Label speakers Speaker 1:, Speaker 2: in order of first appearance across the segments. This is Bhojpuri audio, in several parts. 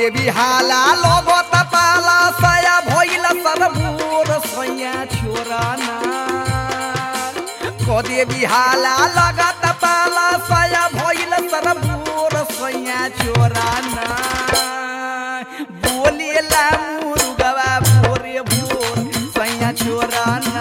Speaker 1: देवी हाला लगत पाला सया भइल सरबूर सैया छोराना को देवी हाला लगत पाला सया भइल सरबूर सैया छोराना बोलेला मुर्गवा भोरे भोर सैया छोराना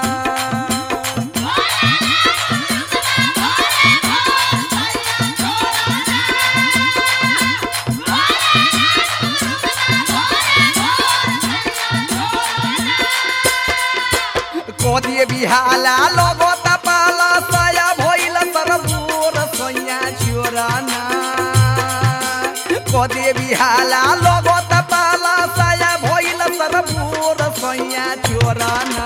Speaker 1: कोदिए बिहाला लगत पाला सया भइल सरबूर सैया छोराना कोदिए बिहाला लगत पाला सया भइल सरबूर सैया छोराना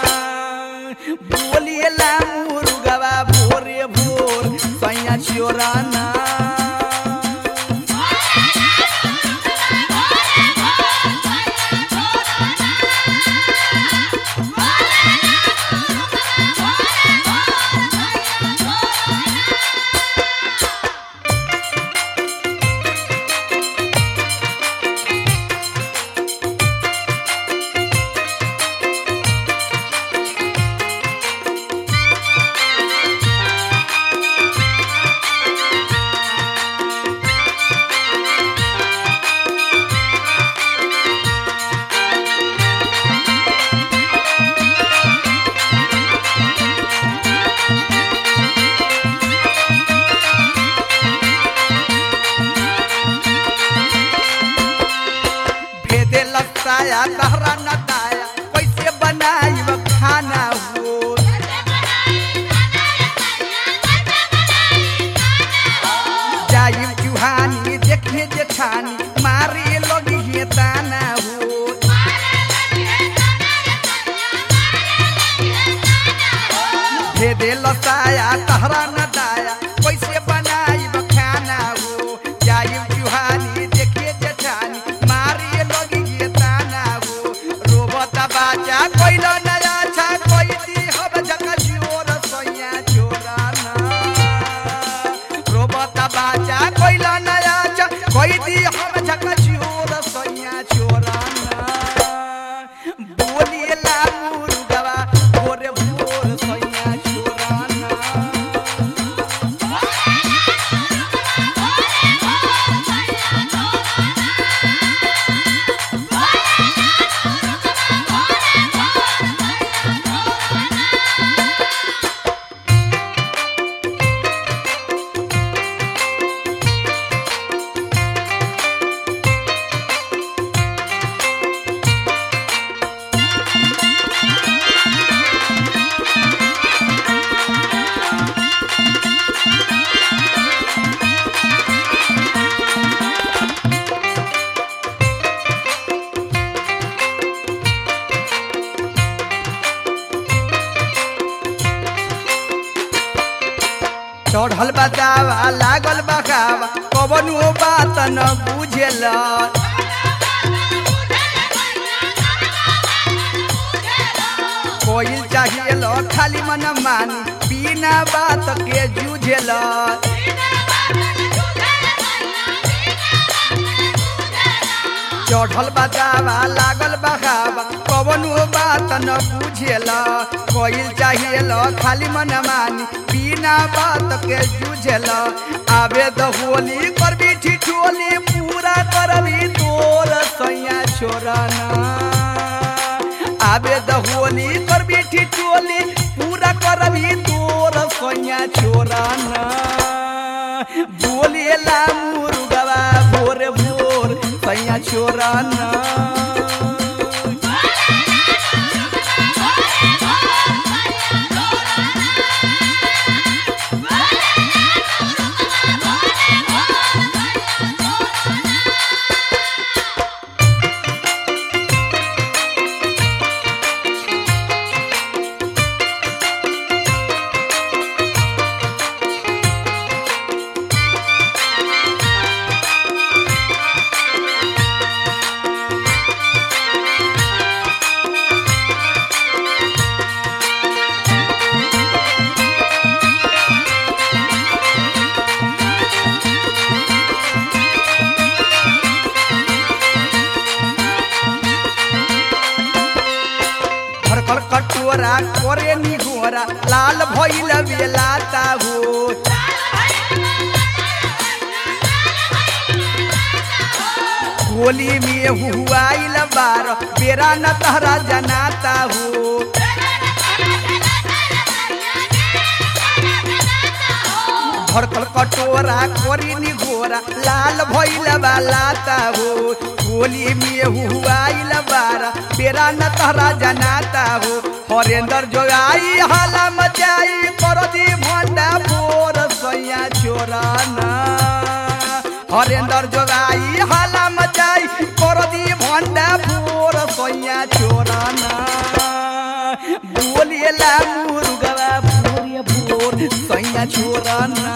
Speaker 1: बोलिएला मुर्गवा भोरे भोर सैया छोराना भेदे लगताया तहरा नताया कैसे बनाई खाना हो जाई चुहानी देखे जेठानी मारे लगी हे ताना हो भेदे लताया तहरा नताया कैसे बनाई खाना हो जाई चुहानी देखे जेठानी मारे लगी हे ताना हो रोबता बाजा कोइला नया छा कोई दी हब जका जोर सैया छोराना रोबता बाजा कोइला नया छा कोई दी हब जका जोर सैया छोराना बोलिएला मुर्गवा भोरे भोर सैया छोराना चढ़ल बतावा लागल बखावा कवनो बात न बुझेल कोई चाहिए खाली मन मानी बिना बात के जूझेल चढ़ल बतावा लागल बखावा कवनो बात न बुझेल कोई चाहिए खाली मन मानी बिना बात के जूझेल आबे द होली करबी ठिठोली पूरा करबी तोर सैया छोराना आबे द होली करबी ठिठोली पूरा करबी तोर सैया छोराना बोलेला मुर्गवा भोर भोर सैया छोराना कटोरा करे नी घोरा लाल भइल बेलाता हो होली में हुआइल बार बेरा न तहरा जनाता हो भरकल कटोरा करी नी घोरा लाल भइल बालाता हो होली में हुआइल बार बेरा न तहरा जनाता हो हरेंद्र जोगाई हाला मचाई कर दी भंडा भोर सैया चोराना हरेंद्र जोगाई हाला मचाई कर दी भंडा भोर सैया चोराना बोलिएला मुर्गवा भोर भोर सैया चोराना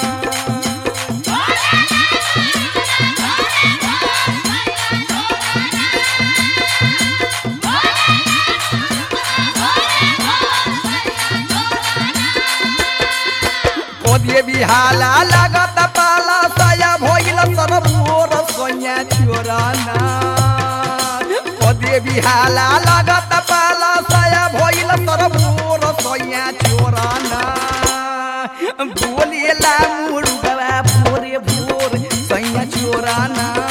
Speaker 1: कोदिए बिहाला लागत पाला साया भइल तर भोर सैया चोराना कोदिए बिहाला लागत पाला साया भइल तर भोर सैया चोराना बोलिएला मुर्गवा भोरे भोर सैया चोराना